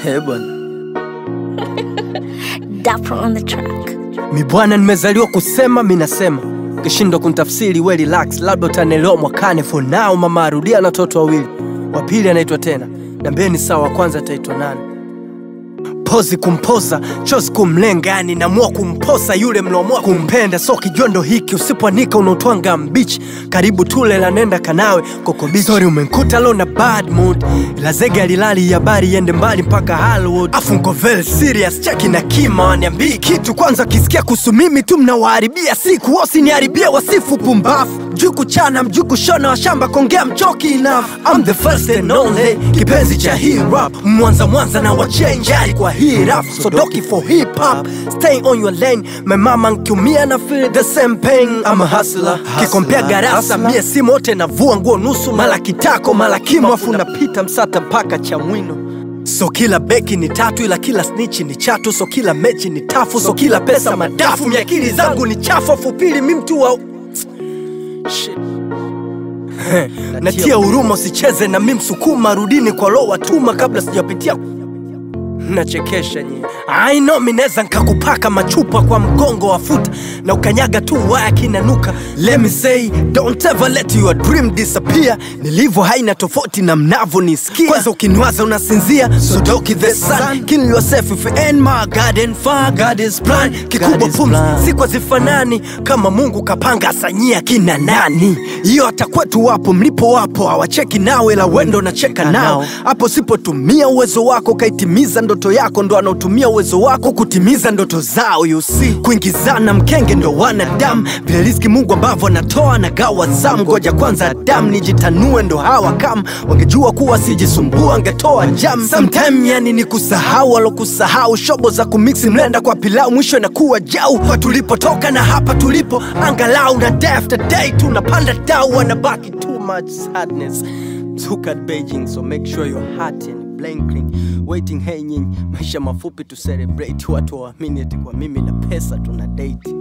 He bwana, Dapper on the track. mi bwana, nimezaliwa kusema, mi nasema ukishindwa kunitafsiri we relax, labda utanielewa mwakane. For now mama arudia na watoto wawili, wa pili anaitwa tena, niambieni sawa, wa kwanza ataitwa nani? pozi kumpoza chozi kumlenga, yani namua kumposa yule mlomua kumpenda. So kijondo hiki usipoanika unautwanga mbichi, karibu tule la nenda kanawe kokobichi. Sorry umenkuta lo na bad mood, ila zege alilali habari iende mbali mpaka Hollywood. Afu nko very serious, cheki na kima waniambii kitu kwanza, kisikia kuhusu mimi tu mnawaharibia siku, wasiniharibia wasifu pumbafu juu kuchana mjuu kushona washamba kongea mchoki enough I'm the first and only kipenzi cha hip hop mwanza mwanza na wachenjari kwa hii rap so doki for hip hop stay on your lane my mama nkiumia na feel the same pain I'm a hustler kikompea garasa mie si mote navua nguo nusu mala kitako mala kimo afu napita msata mpaka cha mwino So kila beki ni tatu ila kila snitchi ni chatu so kila mechi ni tafu so kila pesa madafu miakili zangu ni chafu afu pili mi mtu wa Shit. natia huruma usicheze na mi msukuma rudini kwa lo watuma kabla sijapitia nachekesha nyie I know mi neza nkakupaka machupa kwa mgongo wa futa na ukanyaga tu waya kinanuka let me say don't ever let your dream disappear nilivyo haina tofauti na mnavo nisikia kwanza ukiniwaza unasinzia so doki the sun kill yourself if you ain't my garden far God is plan kikubwa pumzi siku zifanani kama Mungu kapanga asanyia kina nani hiyo hata kwetu wapo mlipo wapo hawacheki nawe la wendo nacheka nao hapo sipotumia uwezo wako kaitimiza ndoto yako ndo anaotumia uwezo wako kutimiza ndoto zao you see kuingizana mkenge ndo wanadamu vile riziki Mungu ambavyo anatoa na gawa zamu ngoja kwanza Adamu nijitanue ndo hawa kam wangejua kuwa sijisumbua angetoa jam sometime yani ni kusahau alokusahau shobo za kumiksi mlenda kwa pilau mwisho inakuwa jau kwa tulipotoka na hapa tulipo angalau na day after day tunapanda dau wanabaki too much sadness Look at Beijing so make sure your heart and blinking waiting hey nyinyi maisha mafupi tu celebrate watu waamini eti kwa mimi na pesa tuna date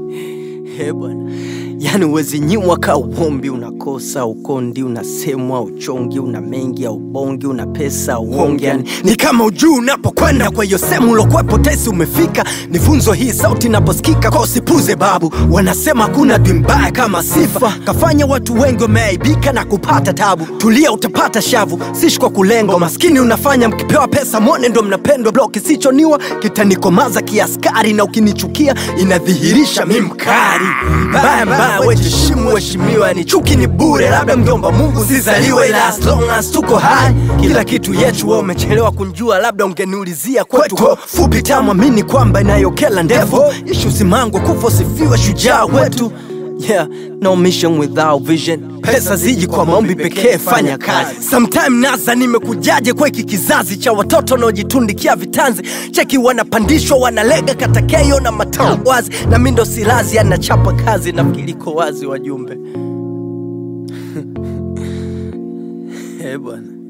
He bwana, yani uwezi nyimwa ka uombi, unakosa ukondi, unasemwa uchongi, una mengi au bongi, una pesa uonge, yani ni kama ujuu unapokwenda kwa hiyo sehemu ulokwepo tesi umefika. Ni funzo hii sauti inaposikika, kwa usipuze babu. Wanasema kuna dwi mbaya kama sifa, kafanya watu wengi wameaibika na kupata tabu. Tulia utapata shavu, sishi kwa kulengwa. Maskini unafanya mkipewa pesa mwone ndo mnapendwa. Blo kisichoniwa kitanikomaza kiaskari, na ukinichukia inadhihirisha mi mkari mbaya mbaya, wejiheshimu heshimiwa, ni chuki ni bure, labda mjomba Mungu sizaliwe, ila as long as tuko hai kila kitu yetu. Wewe umechelewa kunjua, labda ungeniulizia kwetu kwa fupi tamu, amini kwamba inayokela ndevu ishu zimango kufa sifiwe shujaa wetu Yeah, no mission without vision. Pesa ziji kwa maombi pekee, fanya kazi. Sometime naza nimekujaje kwa hiki kizazi cha watoto wanaojitundikia vitanzi, cheki wanapandishwa wanalega katakeyo na matao wazi, na mi ndo silazi anachapa kazi, nafikiliko wazi wajumbe Eh bwana